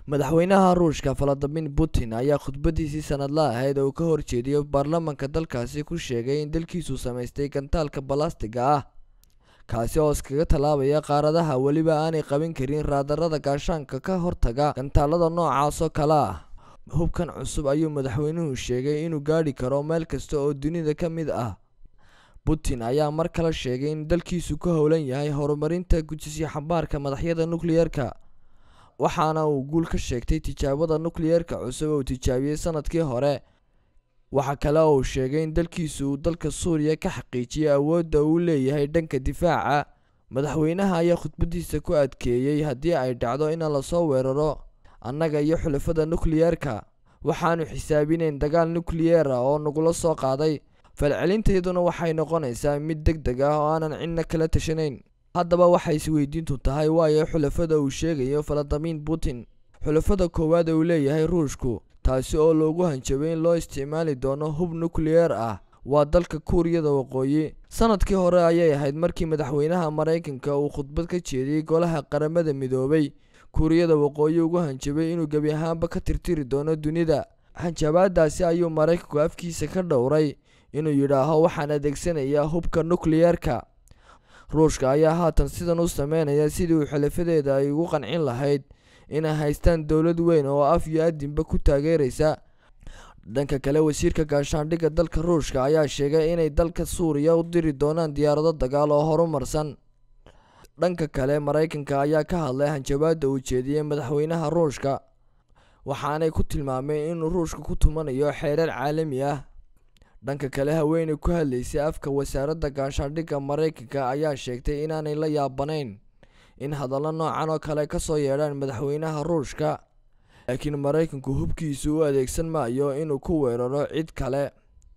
madaxweynaha ruushka valadimir putin ayaa khudbadiisii sanadla ahayd oo uu ka horjeediyo baarlamanka dalkaasi ku sheegay in dalkiisu samaystay gantaalka balastiga ah kaasi oo iskaga tallaabaya qaaradaha weliba aanay qabin karin raadarada gaashaanka ka hortaga gantaalada noocaas oo kale ah hubkan cusub ayuu madaxweynuhu sheegay inuu gaadhi karo meel kasta oo dunida ka mid ah putin ayaa mar kale sheegay in dalkiisu ku howlan yahay horumarinta gujisyo xambaarka madaxyada nukliyeerka waxaana uu guul ka sheegtay tijaabada nukliyeerka cusub oo tijaabiyey sanadkii hore waxa kale oo uu sheegay in dalkiisu uu dalka suuriya ka xaqiijiyay awoodda uu leeyahay dhanka difaaca madaxweynaha ayaa khudbadiisa ku adkeeyey haddii ay dhacdo in lasoo weeraro annaga iyo xulafada nukliyeerka waxaanu xisaabinayn dagaal nukliyeer ah oo nagula soo qaaday falcelinteeduna waxay noqonaysaa mid deg deg ah oo aanan cidna kala tashanayn haddaba waxay isweydiintu tahay waayo xulafada uu sheegayo valadimir putin xulafada koowaad uu leeyahay ruushku taasi oo loogu hanjabay in loo isticmaali doono hub nukliyeer ah waa dalka kuuriyada waqooyi sanadkii hore ayay ahayd markii madaxweynaha maraykanka uu khudbad ka jeediyey golaha qaramada midoobay kuuriyada waqooyi ugu hanjabay inuu gebi ahaanba ka tirtiri doono dunida hanjabaadaasi ayuu maraykanku afkiisa ka dhowray inuu yidhaaho waxaan adeegsanayaa hubka nukliyeerka ruushka ayaa haatan sidan u sameynaya sidii uu xulafadeeda ay ugu qancin lahayd inay haystaan dowlad weyn oo af iyo adinba ku taageeraysa dhanka kale wasiirka gaashaandhigga dalka ruushka ayaa sheegay inay dalka suuriya u diri doonaan diyaarado dagaal oo horumarsan dhanka kale maraykanka ayaa ka hadlay hanjabaada uu jeediyey madaxweynaha ruushka waxaanay ku tilmaameen inuu ruushka ku tumanayo xeerar caalami ah dhanka kale haweeney ku hadlaysay afka wasaaradda gaashaandhigga maraykanka ayaa sheegtay inaanay la yaabanayn in hadallo noocan oo kale kasoo yeedhaan madaxweynaha ruushka laakiin maraykanku hubkiisu u adeegsan maayo inuu ku weeraro cid kale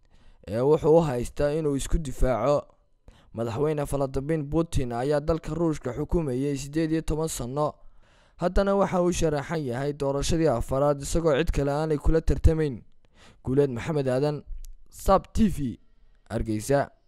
ee wuxuu u haystaa inuu isku difaaco madaxweyne valadimir putin ayaa dalka ruushka xukumayay siddeed iyo toban sanno haddana waxa uu sharaxan yahay doorashadii afaraad isagoo cid kale aanay kula tartamayn guuleed maxamed aadan sab t v hargeysa